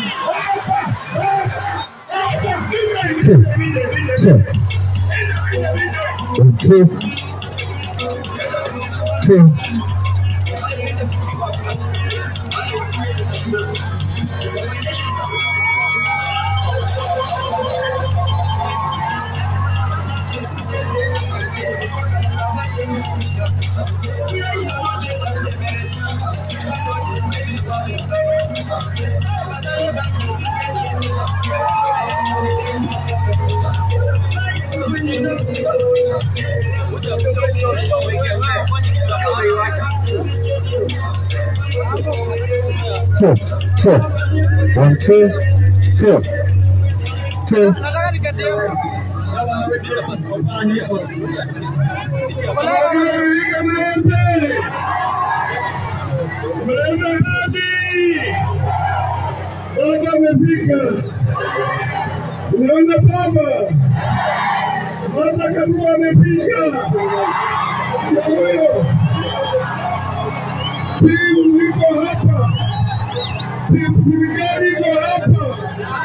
Sure. Two. Two. Two. Two. One, two. Two. Two. Baba amefika. Unaona baba, Martha Karua amefika. Huyo timu liko hapa, timu serikali iko hapa,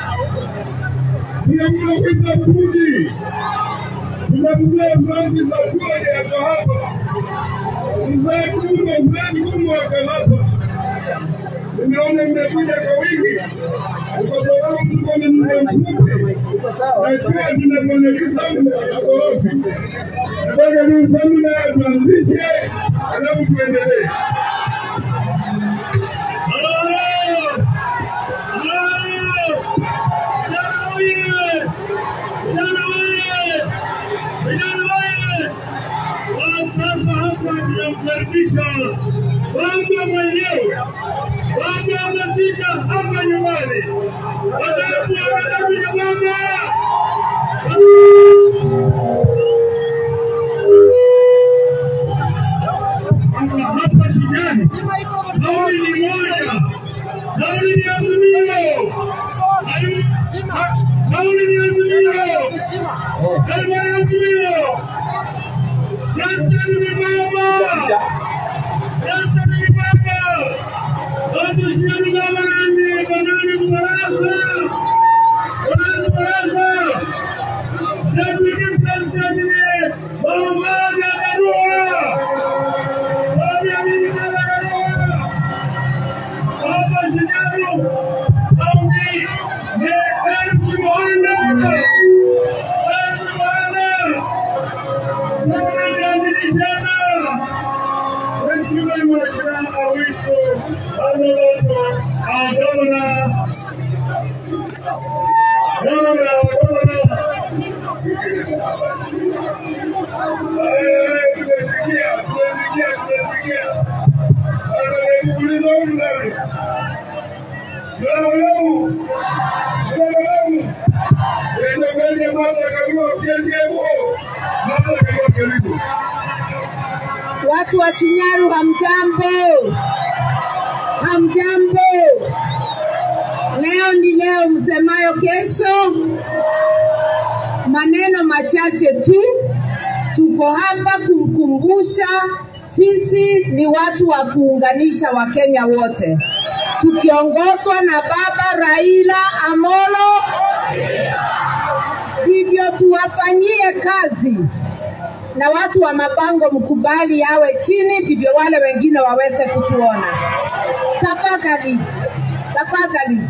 kuna mnaweza kuji, kuna mzee Francis Akwani ako hapa, mzee Kuma, mzee Kuma ako hapa. Nimeona mmekuja kwa wingi kwa sababu tuko na muda mfupi na pia tuna bwana Kisambu ako wapi? Nataka Kisambu naye tuanzishe, alafu tuendelee. Halo! Halo! Vijana oye! Vijana oye! Vijana oye! Kwa sasa hapa tunamkaribisha baba mwenyewe Baba amefika hapa nyumbani. Wadabu wanakuja baba. Hapa hapa shindani. Kauli ni moja. Kauli ni azimio. Kauli ni azimio. Kauli ni azimio. Justin ni baba. Justin ni baba. Watu shindani baba nani? Banani kubarasa. Banani kubarasa. Justin ni president ni baba moja Karua. Baba ni baba Karua. Baba shindani. Kauli ni Elsi Mohanda. Elsi Mohanda. Sasa ni vijana. Thank you very much. Now I wish to honorable our governor, governor, governor. Eh, tumesikia, tumesikia, tumesikia. Anakuuliza huyu nani? Bravo, bravo. Bravo, bravo. Inaangalia Martha Karua, kiasi hapo. Martha Karua, karibu. Watu wa Shinyaru hamjambo, hamjambo. Leo ni leo, msemayo kesho. Maneno machache tu, tuko hapa kumkumbusha sisi ni watu wa kuunganisha Wakenya wote, tukiongozwa na baba Raila Amolo, ndivyo tuwafanyie kazi na watu wa mabango mkubali yawe chini, ndivyo wale wengine waweze kutuona. Tafadhali, tafadhali,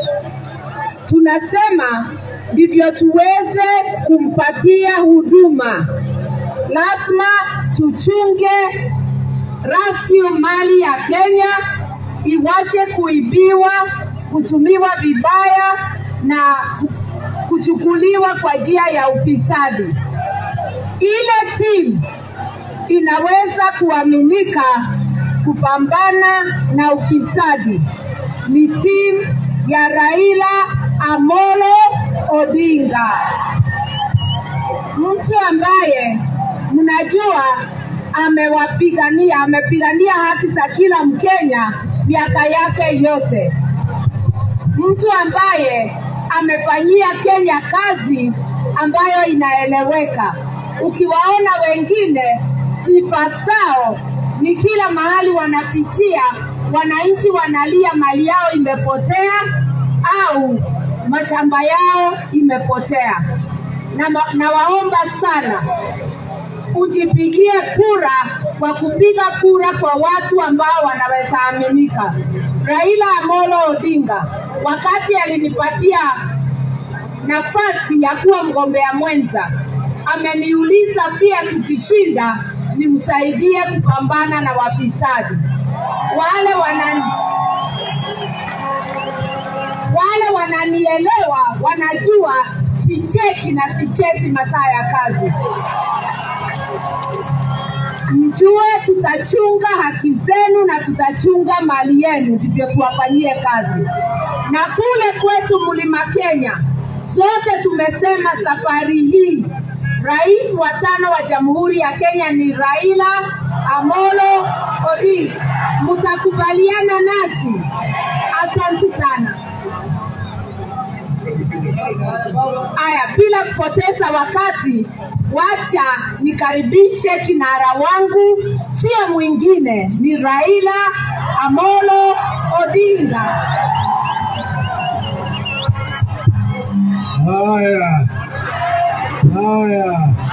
tunasema ndivyo tuweze kumpatia huduma, lazima tuchunge rasilimali ya Kenya iwache kuibiwa, kutumiwa vibaya na kuchukuliwa kwa njia ya ufisadi ile timu inaweza kuaminika kupambana na ufisadi ni timu ya Raila Amolo Odinga, mtu ambaye mnajua amewapigania, amepigania haki za kila Mkenya miaka yake yote, mtu ambaye amefanyia Kenya kazi ambayo inaeleweka ukiwaona wengine sifa zao ni kila mahali wanapitia, wananchi wanalia mali yao imepotea, au mashamba yao imepotea. Na, ma- nawaomba sana ujipigie kura kwa kupiga kura kwa watu ambao wanaweza aminika. Raila Amolo Odinga wakati alinipatia nafasi ya kuwa mgombea mwenza, ameniuliza pia tukishinda nimsaidie kupambana na wafisadi wale wanani wale wananielewa wanajua sicheki na sichezi masaa ya kazi. Mjue tutachunga haki zenu na tutachunga mali yenu, ndivyo tuwafanyie kazi. Na kule kwetu Mlima Kenya, zote tumesema safari hii rais wa tano wa Jamhuri ya Kenya ni Raila Amolo Odinga. Mtakubaliana nasi? Asante sana. Aya, bila kupoteza wakati, wacha nikaribishe kinara wangu, sio mwingine, ni Raila Amolo Odinga. Haya, haya,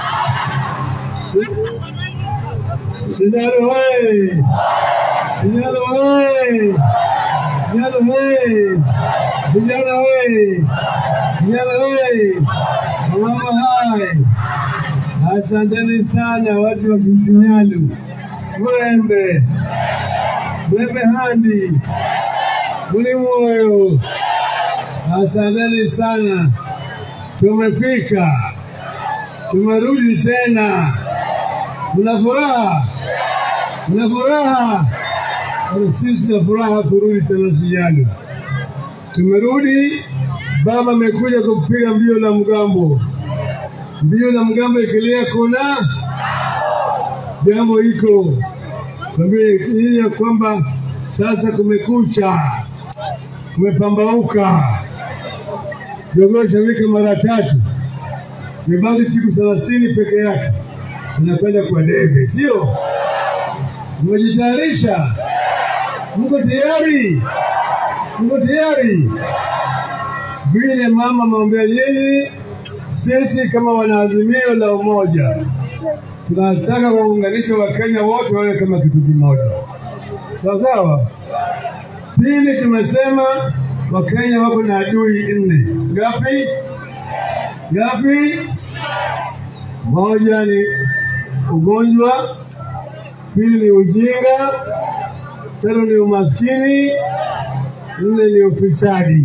Sindano hoye! Sindano hoye! Vijana hoye! Vijana hoye! Vijana hoye! Wamama hai! Asanteni sana watu wa Kifinyalu, Mrembe, Mrembe Handi, Mlimoyo, asanteni sana. Tumefika, tumerudi tena. Mna furaha? Mna furaha? Basi Sisi tuna furaha kurudi tena Sijalo. Tumerudi, baba amekuja kupiga mbio la mgambo. Mbio la mgambo ikilia, kuna jambo iko kwambie hii ya kwamba sasa kumekucha, kumepambauka. Jogoo shamika mara tatu, imebaki siku thelathini peke yake, tunakwenda kwa debe, sio? Mmejitayarisha? Mko tayari? Mko tayari? Vile mama maombea nyinyi, sisi kama wanaazimio la umoja tunataka kuunganisha Wakenya wote wawe kama kitu kimoja, sawa sawa. Pili, tumesema Wakenya wako na adui nne. Ngapi? Ngapi? Moja ni ugonjwa, pili ni ujinga, tatu ni umaskini, nne ni ufisadi.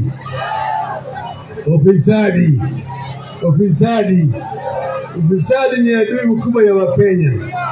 Ufisadi, ufisadi, ufisadi ni adui mkubwa ya Wakenya,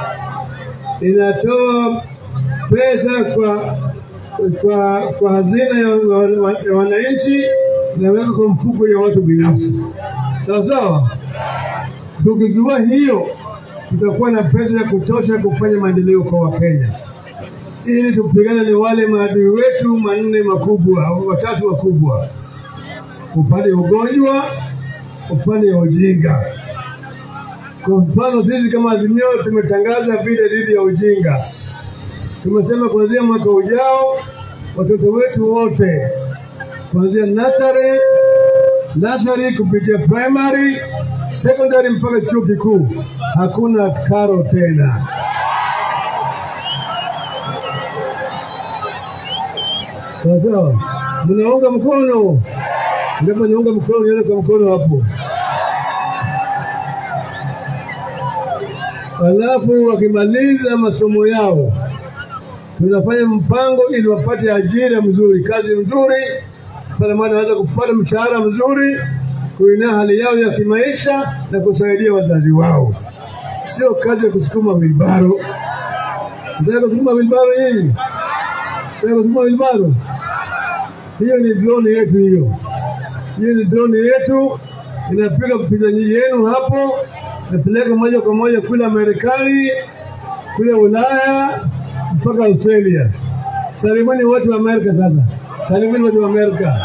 inatoa pesa kwa kwa, kwa hazina ya, wa- wa- ya wananchi inaweka kwa mfuko ya watu binafsi, sawa sawa. Tukizua hiyo, tutakuwa na pesa ya kutosha kufanya maendeleo kwa Wakenya, ili tupigane na wale maadui wetu manne makubwa au watatu wakubwa, upande wa ugonjwa, upande wa ujinga. Kwa mfano, sisi kama Azimio tumetangaza vita dhidi ya ujinga. Tumesema kuanzia mwaka ujao watoto wetu wote kuanzia nursery, nursery kupitia primary, secondary mpaka chuo kikuu hakuna karo tena. Sawa sawa, mnaunga mkono? Ndipo niunga mkono, nione kwa mkono hapo. Alafu wakimaliza masomo yao tunafanya mpango ili wapate ajira mzuri, kazi nzuri, pale maana wanaweza kupata mshahara mzuri, kuinua hali yao ya kimaisha na kusaidia wazazi wao, sio kazi ya kusukuma wilbaro. Nataka kusukuma wilbaro hii, nataka kusukuma wilbaro hiyo, ni drone yetu hiyo, hiyo ni drone yetu, inapiga picha yenu hapo, napeleka moja kwa moja kule Marekani, kule Ulaya mpaka Australia. Salimuni watu wa Amerika sasa, salimuni watu wa Amerika.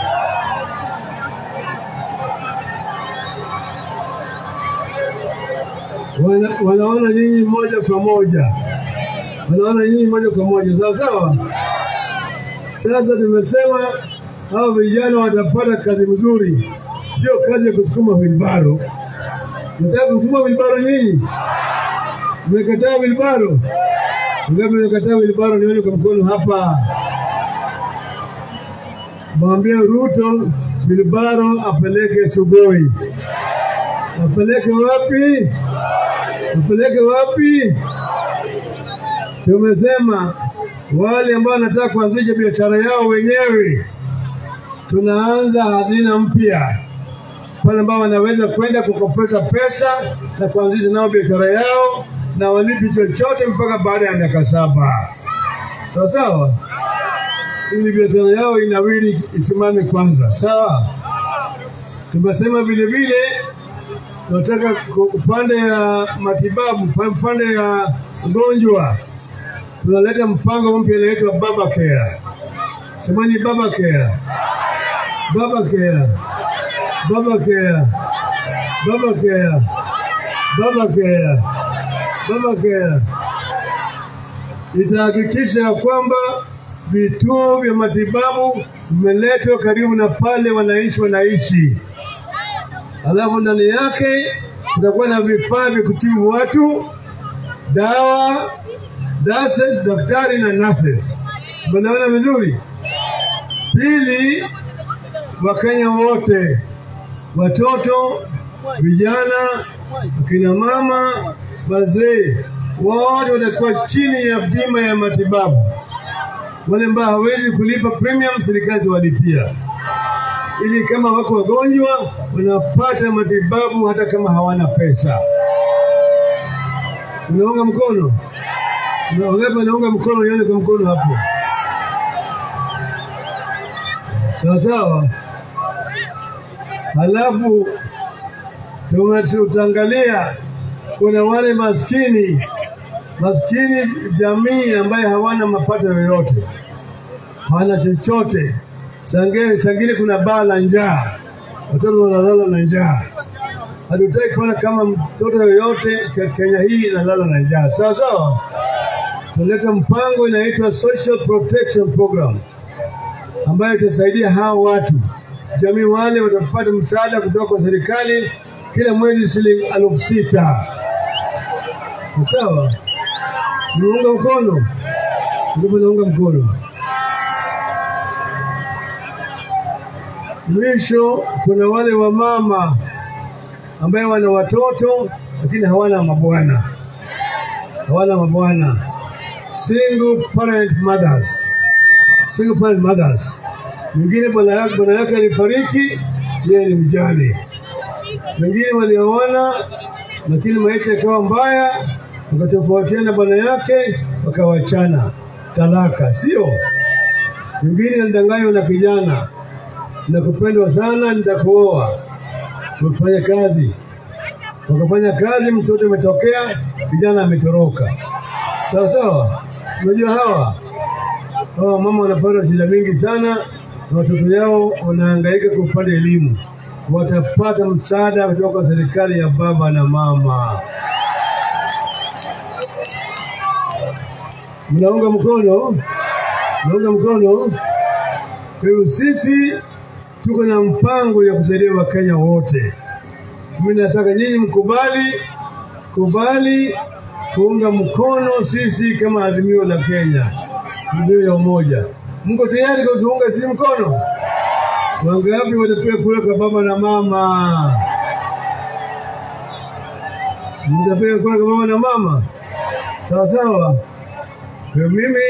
Wana, wanaona nyinyi moja kwa moja, wanaona nyinyi moja kwa moja, sawa sawa. Sasa tumesema hao vijana watapata kazi mzuri, sio kazi ya kusukuma wilbaro. Nataka kusukuma wilbaro nyinyi? Mmekataa wilbaro? Ngapi mmekataa wilbaro? Nione kwa mkono hapa. Mwambie Ruto wilbaro apeleke Sugoi. Apeleke wapi? Apeleke wapi? Tumesema wale ambao wanataka kuanzisha biashara yao wenyewe, tunaanza hazina mpya pale ambao wanaweza kwenda kukopesha pesa na kuanzisha nao biashara yao na walipi chochote mpaka baada ya miaka saba. Sawa sawa, ili biashara yao inawili isimame kwanza. Sawa. Tumesema vile vile tunataka ku- upande ya matibabu, pa- upande ya ugonjwa, tunaleta mpango mpya inaitwa Baba Care. Semani Baba Care, Baba Care, Baba Care, Baba Care, Baba Care, Baba Care. Itahakikisha ya kwamba vituo vya matibabu vimeletwa karibu na pale wananchi wanaishi alafu ndani yake kutakuwa na vifaa vya kutibu watu, dawa, nurses, daktari na nurses. Umeelewana vizuri? Pili, Wakenya wote, watoto, vijana, akina mama, wazee, wote watakuwa chini ya bima ya matibabu. Wale ambao hawezi kulipa premium, serikali itawalipia ili kama wako wagonjwa wanapata matibabu hata kama hawana pesa. Unaunga mkono? Wangapi wanaunga mkono? Nione kwa mkono hapo. Sawa sawa. Halafu tuna- tutaangalia kuna wale maskini maskini jamii ambaye hawana mapato yoyote, hawana chochote Sange, sangine kuna baa la njaa, watoto wanalala na njaa. Hatutaki kuona kama mtoto yoyote ke- Kenya hii inalala na njaa. Sawa sawa, tunaleta mpango inaitwa Social Protection Program ambayo itasaidia hao watu jamii, wale watapata msaada kutoka kwa serikali kila mwezi shilingi elfu sita. Sawa, naunga mkono, ndipo naunga mkono. Mwisho kuna wale wamama ambaye wana watoto lakini hawana mabwana, hawana mabwana, single parent mothers, single parent mothers. Mwingine bwana yake bwana yake alifariki, yeye ni mjane. Wengine walioana lakini maisha yakawa mbaya, wakatofautiana bwana yake, wakawachana, talaka, sio? Mwingine alidanganywa na kijana nakupendwa sana, nitakuoa. Wakafanya kazi, wakafanya kazi, mtoto umetokea, kijana ametoroka. Sawa sawa, unajua hawa hawa mama wanapata shida mingi sana, na watoto yao wanahangaika kwa upande elimu. Watapata msaada kutoka kwa serikali ya baba na mama. Mnaunga mkono? Mnaunga mkono? Kwa hivyo sisi tuko na mpango ya kusaidia Wakenya wote. Mimi nataka nyinyi mkubali kubali kuunga mkono sisi kama Azimio la Kenya, Azimio ya umoja. Mko tayari kutuunga sisi mkono? Wangapi watapiga kura kwa baba na mama? Mtapiga kura kwa baba na mama? Sawa sawa. Kwa mimi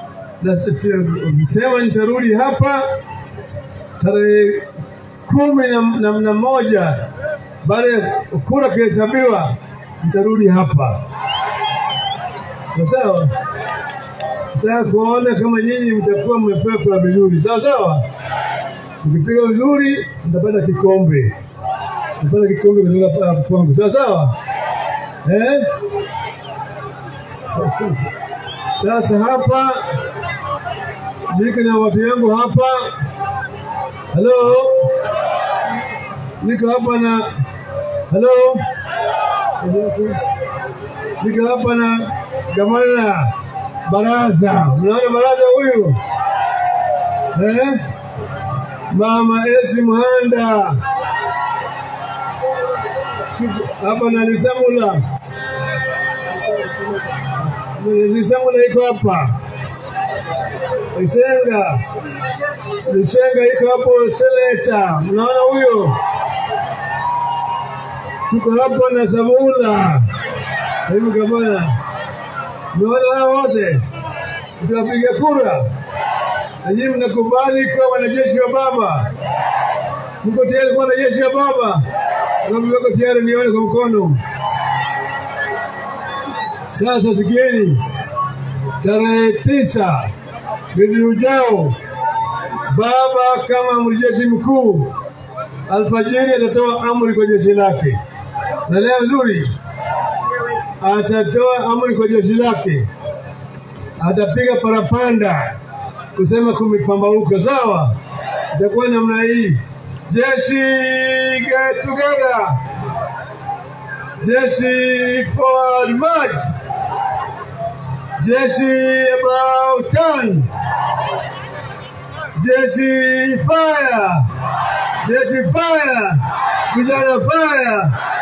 nasema nitarudi hapa tarehe kumi na, na, na moja baada ya kura kuhesabiwa, nitarudi hapa sawa sawa. Nataka kuona kama nyinyi mtakuwa mmepewa kura vizuri, sawa sawa. Mkipiga vizuri, mtapata kikombe, mtapata kikombe kutoka hapa kwangu, sawa sawa eh? Sasa, sasa hapa niko na watu yangu hapa Halo, niko hapa na halo, niko hapa na gavana baraza. Mnaona baraza huyu eh? Mama Elsi Muhanda hapa na Nisamula. Nisamula iko hapa. Lisenga, Lisenga iko hapo Seleta, mnaona huyo? Tuko hapo na Samula hivi gavana, mnaona hao wote, tutapiga kura na nyinyi mnakubali kuwa wanajeshi wa baba? Mko tayari kuwa wanajeshi wa baba? Kama wako tayari, nione kwa mkono. Sasa sikieni, tarehe tisa mwezi ujao, baba kama amiri jeshi mkuu alfajiri atatoa amri kwa jeshi lake, na leo vizuri, atatoa amri kwa jeshi lake, atapiga parapanda kusema kumepambauka. Sawa, itakuwa namna hii: jeshi get together, jeshi forward march, jeshi about turn, jeshi fire, jeshi fire, vijana fire,